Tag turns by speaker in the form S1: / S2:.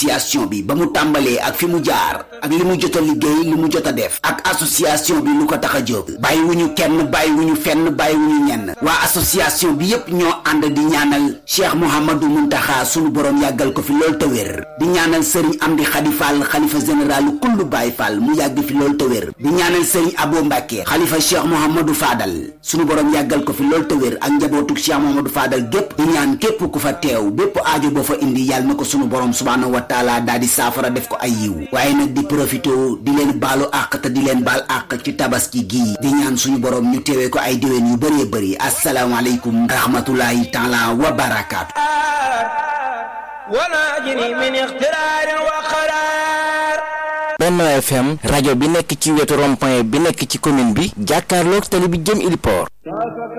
S1: association bi ba mu tàmbalee ak fi mu jaar ak li mu jot a liggéey li mu jot a def ak association bi lu ko tax a jóg bàyyiwuñu kenn bàyyiwuñu fenn bàyyiwuñu ñenn waa association bi yépp ñoo ànd di ñaanal Cheikh Mouhamadou Muntaxa sunu borom yàggal ko fi lool te wér di ñaanal Serigne Amdi Khady Fall xalifa général kullu Baye Fall mu yàgg fi lool te wér di ñaanal Serigne Abo Mbacke xalifa Cheikh Mouhamadou Fadal sunu borom yàggal ko fi lool te wér ak njabootug Cheikh Mouhamadou Fadal gépp di ñaan képp ku fa teew bépp aajo boo fa indi yàlla na ko sunu borom subhaanahu wa taala daal di saafara def ko ay yiw waaye nag di profité di leen baalu àq te di leen baal àq ci tabaski gii di ñaan suñu borom ñu teewee ko ay déwén yu bëree bëri asalaamaaleykum rahmatullahi taala wa barakaatu
S2: وناجني من اخترار وقرار
S3: Benno FM rajo bi nekk ci wetu rond-point bi nekk ci commune bi jàkkaarloog tali bi jëm Ili Port